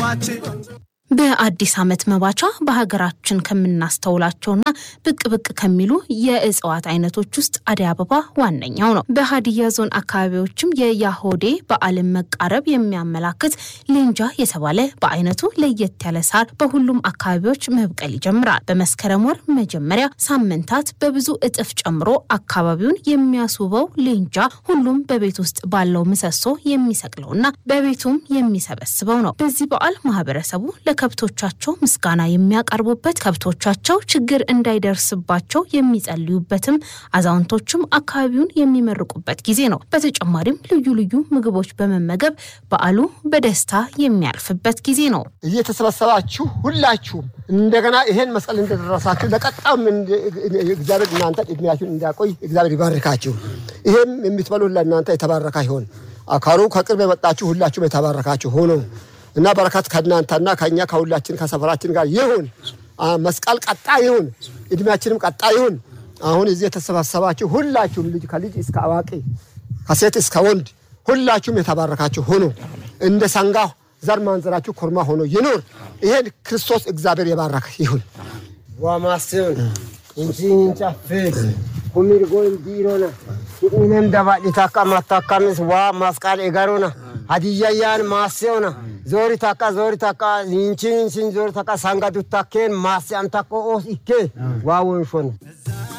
በአዲስ ዓመት መባቻ በሀገራችን ከምናስተውላቸውና ብቅ ብቅ ከሚሉ የእጽዋት አይነቶች ውስጥ አደይ አበባ ዋነኛው ነው። በሀዲያ ዞን አካባቢዎችም የያሆዴ በዓልን መቃረብ የሚያመላክት ሌንጃ የተባለ በአይነቱ ለየት ያለ ሳር በሁሉም አካባቢዎች መብቀል ይጀምራል። በመስከረም ወር መጀመሪያ ሳምንታት በብዙ እጥፍ ጨምሮ አካባቢውን የሚያስውበው ሌንጃ ሁሉም በቤት ውስጥ ባለው ምሰሶ የሚሰቅለውና በቤቱም የሚሰበስበው ነው። በዚህ በዓል ማህበረሰቡ ከብቶቻቸው ምስጋና የሚያቀርቡበት ከብቶቻቸው ችግር እንዳይደርስባቸው የሚጸልዩበትም አዛውንቶችም አካባቢውን የሚመርቁበት ጊዜ ነው። በተጨማሪም ልዩ ልዩ ምግቦች በመመገብ በዓሉ በደስታ የሚያልፍበት ጊዜ ነው። እየተሰበሰባችሁ ሁላችሁም እንደገና ይሄን መስቀል እንደደረሳችሁ ለቀጣም እግዚአብሔር እናንተ እድሜያችሁን እንዲያቆይ እግዚአብሔር ይባርካችሁ። ይሄም የምትበሉ ለእናንተ የተባረካ ይሆን። አካሉ ከቅርብ የመጣችሁ ሁላችሁም የተባረካችሁ ሆኖ እና በረከት ከእናንተና ከኛ ከሁላችን ከሰፈራችን ጋር ይሁን። መስቀል ቀጣ ይሁን፣ እድሜያችንም ቀጣ ይሁን። አሁን እዚህ የተሰባሰባችሁ ሁላችሁም ልጅ ከልጅ እስከ አዋቂ ከሴት እስከ ወንድ ሁላችሁም የተባረካችሁ ሆኖ እንደ ሰንጋ ዘር ማንዘራችሁ ኮርማ ሆኖ ይኑር። ይሄን ክርስቶስ እግዚአብሔር የባረከ ይሁን። ዋማስን እንቺንጫፌ ኩሚርጎ እንዲሮነ ሂንም ደባሊታካ ማታካሚስ ዋ ማስቃል ኤጋሮና ሀዲያያን ማሴውና ዞሪ ታካ ዞሪ ታካ ይንቺን ሲን ዞሪ ታካ ሳንጋ ዱታኬን ማሴ አንታኮ ኦስ ኢኬ ዋ ወንሾነ